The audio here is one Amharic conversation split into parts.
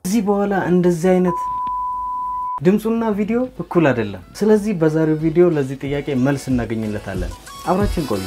ከዚህ በኋላ እንደዚህ አይነት ድምፁና ቪዲዮ እኩል አይደለም። ስለዚህ በዛሬው ቪዲዮ ለዚህ ጥያቄ መልስ እናገኝለታለን። አብራችን ቆዩ።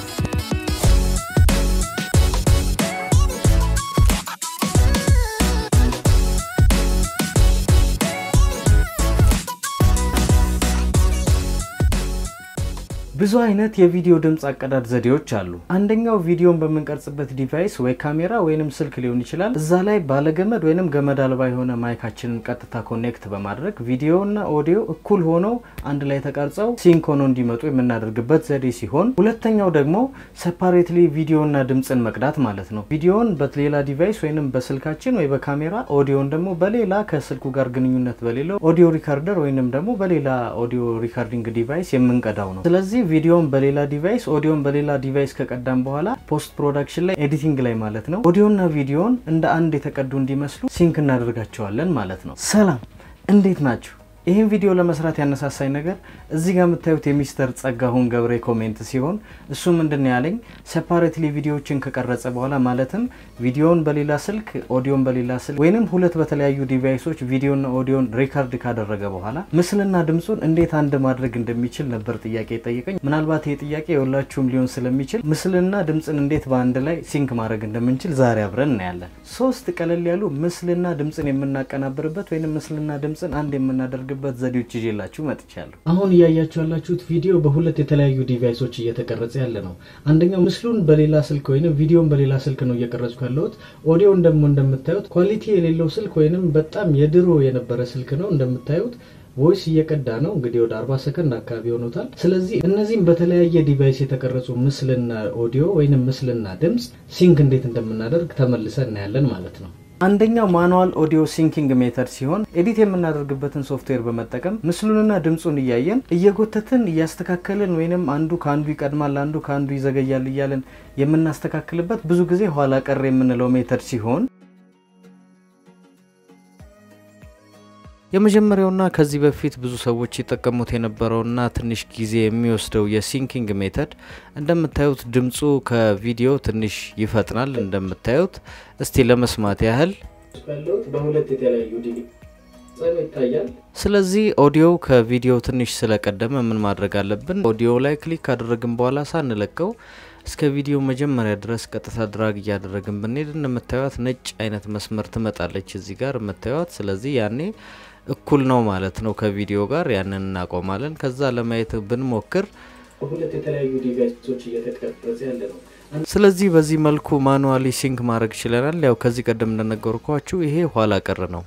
ብዙ አይነት የቪዲዮ ድምፅ አቀዳድ ዘዴዎች አሉ። አንደኛው ቪዲዮን በምንቀርጽበት ዲቫይስ ወይ ካሜራ ወይንም ስልክ ሊሆን ይችላል። እዛ ላይ ባለገመድ ወይንም ገመድ አልባ የሆነ ማይካችንን ቀጥታ ኮኔክት በማድረግ ቪዲዮና ኦዲዮ እኩል ሆነው አንድ ላይ ተቀርጸው ሲንክ ሆነው እንዲመጡ የምናደርግበት ዘዴ ሲሆን፣ ሁለተኛው ደግሞ ሰፓሬትሊ ቪዲዮና ድምፅን መቅዳት ማለት ነው። ቪዲዮን በሌላ ዲቫይስ ወይንም በስልካችን ወይ በካሜራ ኦዲዮን ደግሞ በሌላ ከስልኩ ጋር ግንኙነት በሌለው ኦዲዮ ሪካርደር ወይንም ደግሞ በሌላ ኦዲዮ ሪካርዲንግ ዲቫይስ የምንቀዳው ነው። ስለዚህ ቪዲዮን በሌላ ዲቫይስ ኦዲዮን በሌላ ዲቫይስ ከቀዳም በኋላ ፖስት ፕሮዳክሽን ላይ ኤዲቲንግ ላይ ማለት ነው ኦዲዮና ቪዲዮን እንደ አንድ የተቀዱ እንዲመስሉ ሲንክ እናደርጋቸዋለን ማለት ነው። ሰላም እንዴት ናችሁ? ይህን ቪዲዮ ለመስራት ያነሳሳኝ ነገር እዚህ ጋር የምታዩት የሚስተር ጸጋሁን ገብሬ ኮሜንት ሲሆን እሱ ምንድን ያለኝ ሴፓሬትሊ ቪዲዮዎችን ከቀረጸ በኋላ ማለትም ቪዲዮን በሌላ ስልክ ኦዲዮን በሌላ ስልክ ወይንም ሁለት በተለያዩ ዲቫይሶች ቪዲዮና ኦዲዮን ሪካርድ ካደረገ በኋላ ምስልና ድምፁን እንዴት አንድ ማድረግ እንደሚችል ነበር ጥያቄ የጠየቀኝ። ምናልባት ይህ ጥያቄ የሁላችሁም ሊሆን ስለሚችል ምስልና ድምፅን እንዴት በአንድ ላይ ሲንክ ማድረግ እንደምንችል ዛሬ አብረን እናያለን። ሶስት ቀለል ያሉ ምስልና ድምፅን የምናቀናብርበት ወይም ምስልና ድምፅን አንድ የምናደርግ በት ዘዴዎች ይዤላችሁ መጥቻለሁ። አሁን እያያችሁ ያላችሁት ቪዲዮ በሁለት የተለያዩ ዲቫይሶች እየተቀረጸ ያለ ነው። አንደኛው ምስሉን በሌላ ስልክ ወይንም ቪዲዮን በሌላ ስልክ ነው እየቀረጽኩ ያለሁት። ኦዲዮን ደግሞ እንደምታዩት ኳሊቲ የሌለው ስልክ ወይንም በጣም የድሮ የነበረ ስልክ ነው እንደምታዩት ቮይስ እየቀዳ ነው እንግዲህ ወደ 40 ሰከንድ አካባቢ ሆኖታል። ስለዚህ እነዚህም በተለያየ ዲቫይስ የተቀረጹ ምስልና ኦዲዮ ወይንም ምስልና ድምፅ ሲንክ እንዴት እንደምናደርግ ተመልሰን እናያለን ማለት ነው። አንደኛው ማኑዋል ኦዲዮ ሲንኪንግ ሜተድ ሲሆን ኤዲት የምናደርግበትን ሶፍትዌር በመጠቀም ምስሉንና ድምፁን እያየን እየጎተትን እያስተካከልን ወይንም አንዱ ከአንዱ ይቀድማል፣ አንዱ ከአንዱ ይዘገያል እያለን የምናስተካክልበት ብዙ ጊዜ ኋላ ቀር የምንለው ሜተድ ሲሆን የመጀመሪያውና ከዚህ በፊት ብዙ ሰዎች ይጠቀሙት የነበረውና ትንሽ ጊዜ የሚወስደው የሲንኪንግ ሜተድ እንደምታዩት ድምፁ ከቪዲዮ ትንሽ ይፈጥናል። እንደምታዩት እስቲ ለመስማት ያህል በሁለት የተለያዩ ይታያል። ስለዚህ ኦዲዮ ከቪዲዮ ትንሽ ስለቀደመ ምን ማድረግ አለብን? ኦዲዮ ላይ ክሊክ ካደረግን በኋላ ሳንለቀው እስከ ቪዲዮ መጀመሪያ ድረስ ቀጥታ ድራግ እያደረግን ብንሄድ እንደምታዩት ነጭ አይነት መስመር ትመጣለች እዚህ ጋር የምታዩት። ስለዚህ ያኔ እኩል ነው ማለት ነው ከቪዲዮ ጋር። ያንን እናቆማለን። ከዛ ለማየት ብንሞክር ሁለት የተለያዩ ዲቫይሶች እየተቀረጸ ያለ ነው። ስለዚህ በዚህ መልኩ ማኑዋሊ ሲንክ ማድረግ ችለናል። ያው ከዚህ ቀደም እንደነገርኳችሁ ይሄ ኋላ ቀር ነው።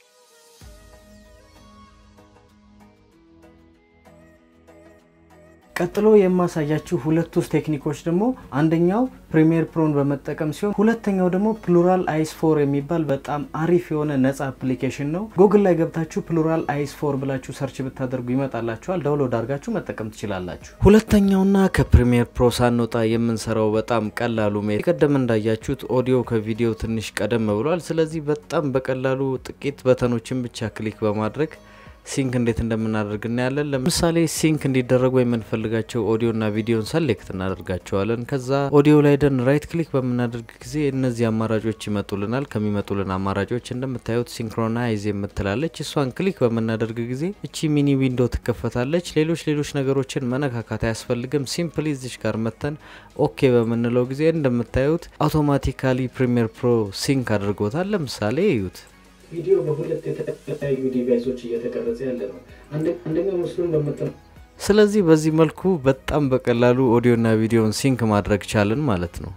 ቀጥሎ የማሳያችሁ ሁለቱ ቴክኒኮች ደግሞ አንደኛው ፕሪሚየር ፕሮን በመጠቀም ሲሆን ሁለተኛው ደግሞ ፕሉራል አይስ ፎር የሚባል በጣም አሪፍ የሆነ ነጻ አፕሊኬሽን ነው። ጉግል ላይ ገብታችሁ ፕሉራል አይስ ፎር ብላችሁ ሰርች ብታደርጉ ይመጣላችኋል። ዳውንሎድ አድርጋችሁ መጠቀም ትችላላችሁ። ሁለተኛውና ከፕሪሚየር ፕሮ ሳንወጣ የምንሰራው በጣም ቀላሉ ሜ ቀደም እንዳያችሁት ኦዲዮ ከቪዲዮ ትንሽ ቀደም ብሏል። ስለዚህ በጣም በቀላሉ ጥቂት በተኖችን ብቻ ክሊክ በማድረግ ሲንክ እንዴት እንደምናደርግ እናያለን። ለምሳሌ ሲንክ እንዲደረጉ የምንፈልጋቸው ኦዲዮና ቪዲዮን ሰሌክት እናደርጋቸዋለን። ከዛ ኦዲዮ ላይ ደን ራይት ክሊክ በምናደርግ ጊዜ እነዚህ አማራጮች ይመጡልናል። ከሚመጡልን አማራጮች እንደምታዩት ሲንክሮናይዝ የምትላለች እሷን ክሊክ በምናደርግ ጊዜ እቺ ሚኒ ዊንዶ ትከፈታለች። ሌሎች ሌሎች ነገሮችን መነካካት አያስፈልግም። ሲምፕሊ እዚች ጋር መተን ኦኬ በምንለው ጊዜ እንደምታዩት አውቶማቲካሊ ፕሪሚየር ፕሮ ሲንክ አድርጎታል። ለምሳሌ እዩት። ቪዲዮ በሁለት የተለያዩ ዲቫይሶች እየተቀረጸ ያለ ነው። አንደኛው ምስሉን በመጠ ስለዚህ በዚህ መልኩ በጣም በቀላሉ ኦዲዮና ቪዲዮን ሲንክ ማድረግ ቻልን ማለት ነው።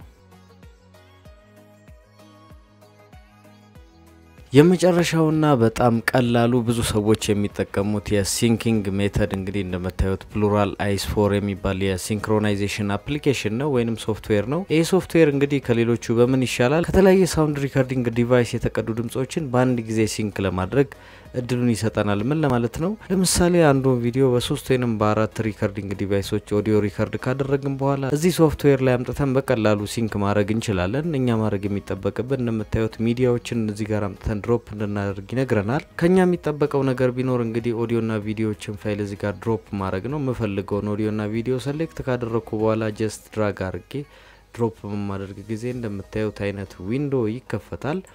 የመጨረሻውና በጣም ቀላሉ ብዙ ሰዎች የሚጠቀሙት የሲንኪንግ ሜተድ እንግዲህ እንደምታዩት ፕሉራል አይስ ፎር የሚባል የሲንክሮናይዜሽን አፕሊኬሽን ነው ወይንም ሶፍትዌር ነው። ይህ ሶፍትዌር እንግዲህ ከሌሎቹ በምን ይሻላል? ከተለያየ ሳውንድ ሪከርዲንግ ዲቫይስ የተቀዱ ድምጾችን በአንድ ጊዜ ሲንክ ለማድረግ እድሉን ይሰጠናል። ምን ለማለት ነው? ለምሳሌ አንዱን ቪዲዮ በሶስት ወይንም በአራት ሪከርዲንግ ዲቫይሶች ኦዲዮ ሪከርድ ካደረግን በኋላ እዚህ ሶፍትዌር ላይ አምጥተን በቀላሉ ሲንክ ማድረግ እንችላለን። እኛ ማድረግ የሚጠበቅብን እንደምታዩት ሚዲያዎችን እዚህ ጋር አምጥተን ድሮፕ እንድናደርግ ይነግረናል። ከኛ የሚጠበቀው ነገር ቢኖር እንግዲህ ኦዲዮና ቪዲዮዎችን ፋይል እዚህ ጋር ድሮፕ ማድረግ ነው። የምፈልገውን ኦዲዮና ቪዲዮ ሰሌክት ካደረግኩ በኋላ ጀስት ድራግ አድርጌ ድሮፕ በማደርግ ጊዜ እንደምታዩት አይነት ዊንዶ ይከፈታል።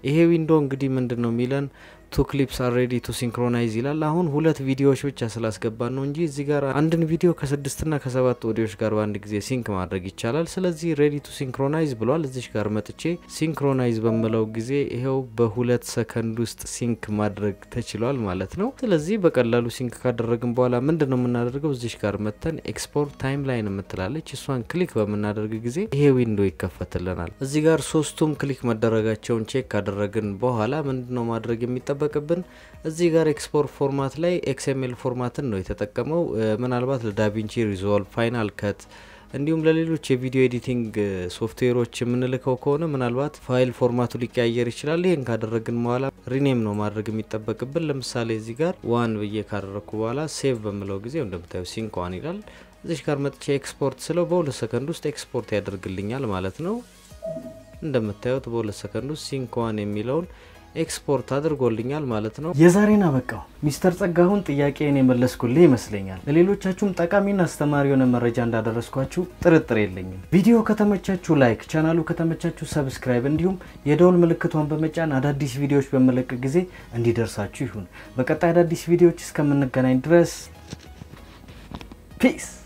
ይሄ ዊንዶ እንግዲህ ምንድን ነው የሚለን ቱ ክሊፕስ አር ሬዲ ቱ ሲንክሮናይዝ ይላል። አሁን ሁለት ቪዲዮዎች ብቻ ስላስገባን ነው እንጂ እዚህ ጋር አንድን ቪዲዮ ከስድስትና ከሰባት ኦዲዮች ጋር በአንድ ጊዜ ሲንክ ማድረግ ይቻላል። ስለዚህ ሬዲ ቱ ሲንክሮናይዝ ብሏል። እዚሽ ጋር መጥቼ ሲንክሮናይዝ በምለው ጊዜ ይኸው በሁለት ሰከንድ ውስጥ ሲንክ ማድረግ ተችሏል ማለት ነው። ስለዚህ በቀላሉ ሲንክ ካደረግን በኋላ ምንድን ነው የምናደርገው? እዚሽ ጋር መተን ኤክስፖርት ታይም ላይን የምትላለች እሷን ክሊክ በምናደርግ ጊዜ ይሄ ዊንዶ ይከፈትልናል። እዚህ ጋር ሶስቱም ክሊክ መደረጋቸውን ቼክ ካደረግን በኋላ ምንድን ነው ማድረግ የሚጠ የሚጠበቅብን እዚህ ጋር ኤክስፖርት ፎርማት ላይ ኤክስኤምኤል ፎርማትን ነው የተጠቀመው። ምናልባት ለዳቪንቺ ሪዞልቭ፣ ፋይናል ከት እንዲሁም ለሌሎች የቪዲዮ ኤዲቲንግ ሶፍትዌሮች የምንልከው ከሆነ ምናልባት ፋይል ፎርማቱ ሊቀያየር ይችላል። ይህን ካደረግን በኋላ ሪኔም ነው ማድረግ የሚጠበቅብን። ለምሳሌ እዚህ ጋር ዋን ብዬ ካደረግኩ በኋላ ሴቭ በምለው ጊዜ እንደምታዩ ሲንክ ዋን ይላል። እዚሽ ጋር መጥቼ ኤክስፖርት ስለው በሁለት ሰከንድ ውስጥ ኤክስፖርት ያደርግልኛል ማለት ነው። እንደምታዩት በሁለት ሰከንድ ውስጥ ሲንክ ዋን የሚለውን ኤክስፖርት አድርጎልኛል ማለት ነው። የዛሬን አበቃው። ሚስተር ጸጋሁን ጥያቄን የመለስኩልህ ይመስለኛል። ለሌሎቻችሁም ጠቃሚና አስተማሪ የሆነ መረጃ እንዳደረስኳችሁ ጥርጥር የለኝም። ቪዲዮ ከተመቻችሁ ላይክ፣ ቻናሉ ከተመቻችሁ ሰብስክራይብ፣ እንዲሁም የደውል ምልክቷን በመጫን አዳዲስ ቪዲዮዎች በመለቅ ጊዜ እንዲደርሳችሁ ይሁን። በቀጣይ አዳዲስ ቪዲዮዎች እስከምንገናኝ ድረስ ፒስ